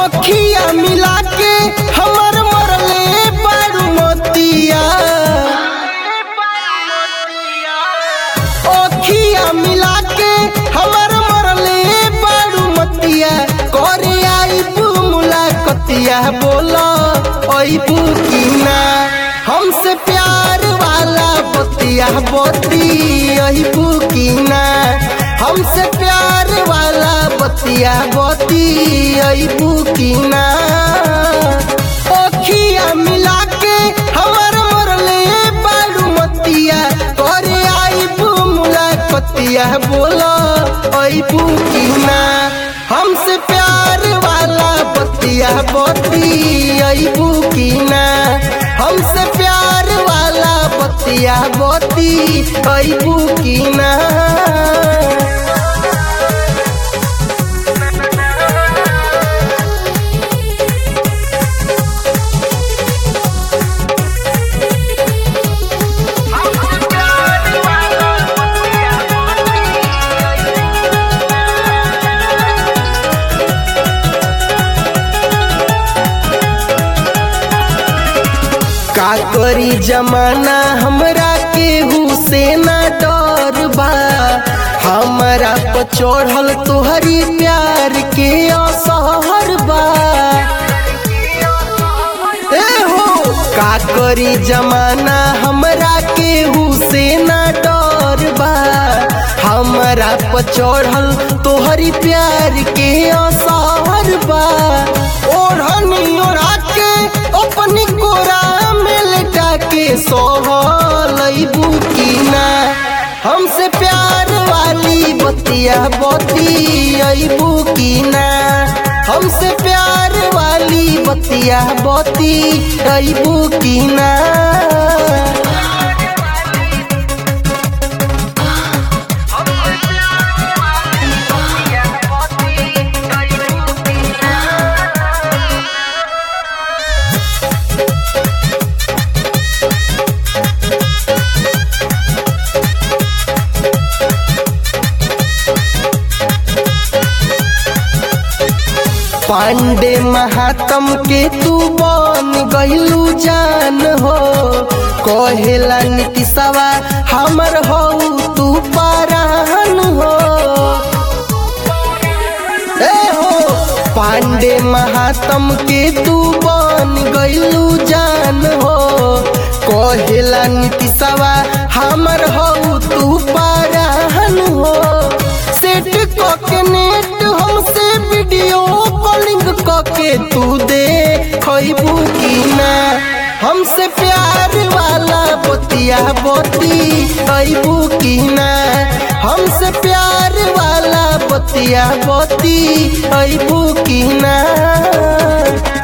अखिया मिला के हमर मरले बारू मोतिया अखिया मिला के हमर मरले बारू मोतिया करे आईबू मुलाकतिया बोला अईबू की ना हमसे प्यार वाला बतिया बती अईबू की ना हमसे प्यार वाला बतिया बती अईबू की ना अखिया मिला के हमर मरले बारू मतिया करे आईबू मुलाकतिया बोला अईबू की ना हमसे प्यार वाला बतिया बती अईबू की ना हमसे प्यार वाला बतिया बती अईबू की ना का करी जमाना हमरा केहू से ना डर बा हमरा पर चढ़ल तोहरी प्यार के असहर बा ए हो का करी जमाना हमरा केहू से ना डर बा हमरा पर चढ़ल तोहरी प्यार के असहर बा ओढ़नी ओढ़ा के अपनी कोरा में लटा के सोहलैबू की ना हमसे प्यार वाली बतिया बती अबू की ना हमसे प्यार वाली बतिया बती अबू की ना पांडे महात्म के तू बन गईलू जान हो कहेला नीतिशवा हमर हो तू परान हो ए हो पांडे महात्म के तू बन गईलू जान हो कहेला नीतिशवा हमर हो तू परान हो सेट के नेट हमसे वीडियो कॉलिंग के तू दे खैबू की ना हमसे प्यार वाला बतिया बती अबू की ना हमसे प्यार वाला बतिया बती अबू की ना